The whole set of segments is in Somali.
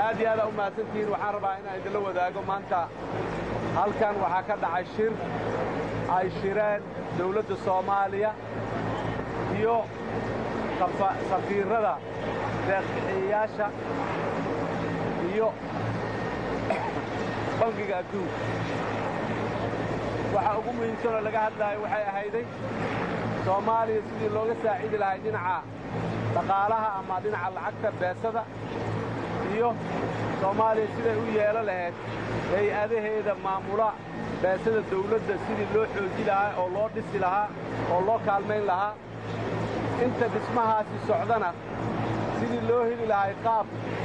aad iyo aadaa u mahadsantihiin waxaan rabaa inaan idinla wadaago maanta halkan waxaa ka dhacay shir ay shireen dawladda soomaaliya iyo safiirrada deeqbixiyayaasha iyo bangiga adduunka waxa ugu muhiimsanoo laga hadlaayo waxay ahayday soomaaliya sidii looga saacidi lahay dhinaca dhaqaalaha ama dhinaca lacagta beesada iyo soomaaliya siday u yeelo lahayd hay-adaheeda maamula beesada dawladda sidii loo xooji lahaa oo loo dhisi lahaa oo loo kaalmayn lahaa inta dhismahaasi socdana sidii loo heli lahay qaab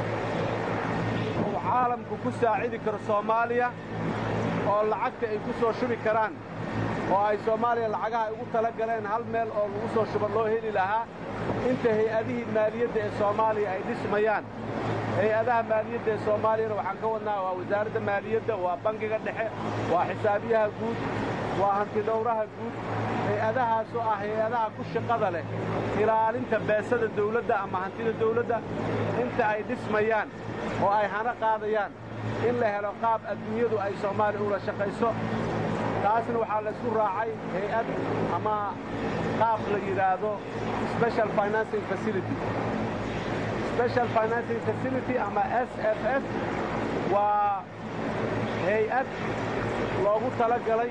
uu caalamku ku saacidi karo soomaaliya oo lacagta ay ku soo shubi karaan oo ay soomaaliya lacagaha ay ugu tala galeen hal meel oo lagu soo shuba loo heli lahaa inta hay-adihii maaliyadda ee soomaaliya ay dhismayaan hay-adaha maaliyadda ee soomaaliyana waxaan ka wadnaa waa wasaaradda maaliyadda waa bangiga dhexe waa xisaabiyaha guud waa hantidhowraha guud hay-adahaasoo ah hay-adaha ku shaqada leh ilaalinta beesada dawladda ama hantida dawladda inta ay dhismayaan oo ay hana qaadayaan in la helo qaab adduunyadu ay soomaaliya ula shaqayso taasna waxaa laysku raacay hay-ad ama qaab la yidhaahdo special financing facility special financing facility ama s f s waa hay-ad loogu tala galay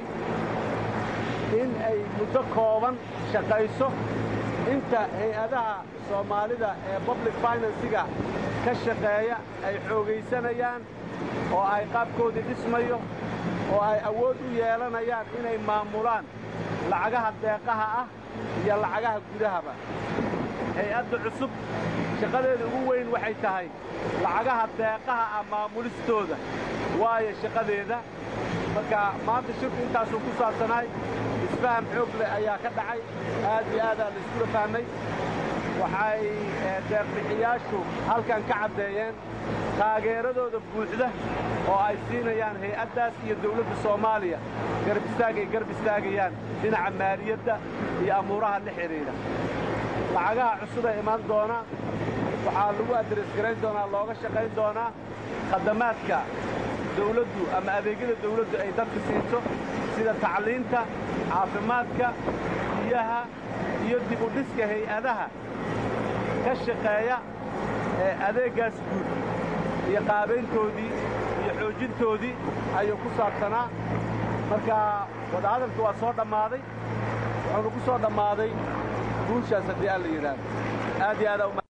in ay muddo kooban shaqayso inta hay-adaha soomaalida ee public finansiga ka shaqeeya ay xoogaysanayaan oo ay qaabkoodii dhismayo oo ay awood u yeelanayaan inay maamulaan lacagaha deeqaha ah iyo lacagaha gudahaba hay-adda cusub shaqadeeda ugu weyn waxay tahay lacagaha deeqaha ah maamulistooda waayo shaqadeeda marka maanta shirku intaasuu ku saabsanahay isfaham xoog leh ayaa ka dhacay aad iyo aadaa la iskula fahmay waxay deeqbixiyaashu halkan ka caddeeyeen taageeradooda buuxda oo ay siinayaan hay-addaas iyo dawladda soomaaliya garab istaag ay garab istaagayaan dhinaca maaliyadda iyo amuuraha la xidhiidha lacagaha cusub ee imaan doona waxaa lagu adresgarayn doonaa looga shaqayn doonaa khadamaadka dawladdu ama adeegyada dawladdu ay dadka siiso sida tacliinta caafimaadka biyaha iyo dib u dhiska hay-adaha ka shaqeeya ee adeeggaas guud iyo qaabayntoodii iyo xoojintoodii ayuu ku saabsanaa marka wadahadalka waa soo dhammaaday wuxuuna ku soo dhammaaday guushaas haddii aan la yidhaahdo aad iyo aad